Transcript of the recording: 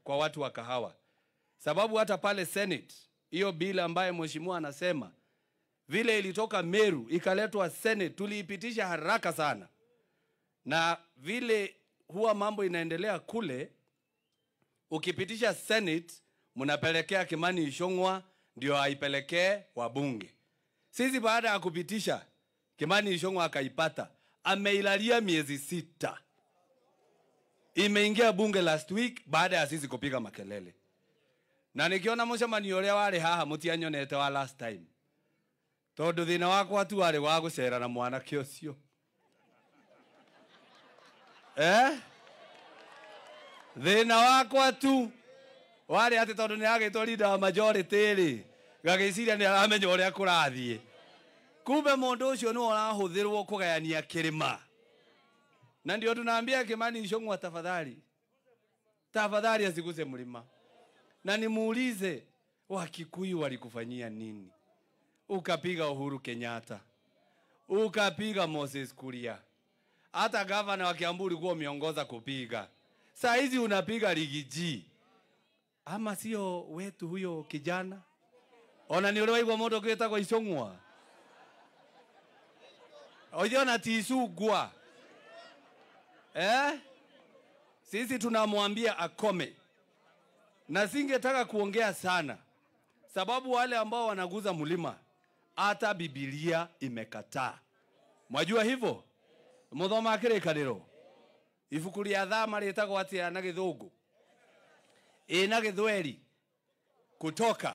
kwa watu wa kahawa, sababu hata pale Senate hiyo bili ambaye mheshimiwa anasema vile ilitoka Meru ikaletwa Senate, tuliipitisha haraka sana, na vile huwa mambo inaendelea kule, ukipitisha Senate mnapelekea Kimani Ichung'wa ndio aipelekee wabunge. Sisi baada ya kupitisha Kimani Ichung'wa akaipata, ameilalia miezi sita, imeingia bunge last week baada ya sisi kupiga makelele, na nikiona mucemanio ũrĩa warĩ haha mũtianyonete wa last time tondũ thĩna wakwa tu warĩ wa gũcera na mwanake ũcio eh? thĩna wakwa tu warĩ atĩ tondũ nĩ agĩtwo leader wa majority rĩ gagĩciria nĩ aramenya ũrĩa kũrathiĩ kumbe mũndũ ũcio nĩ ũrahũthĩrwo kũgayania kĩrĩma na ndio tunaambia Kimani Ichung'wa tafadhali tafadhali asiguse mlima na nimuulize Wakikuyu walikufanyia nini? Ukapiga Uhuru Kenyatta, ukapiga Moses Kuria, hata gavana wa Kiambu ulikuwa umeongoza kupiga. Saa hizi unapiga Rigiji, ama sio wetu huyo kijana? Ona ni ule waigwa mũndũ ũngĩ wĩtagwo Ichung'wa oiona tisugwa eh? Sisi tunamwambia akome, na singetaka kuongea sana, sababu wale ambao wanaguza mlima hata Biblia imekataa. Mwajua hivyo? muthoma kĩrĩkanĩro ibuku rĩa thama rĩtagwo atĩa na gĩthũngũ ĩ na gĩthweri kutoka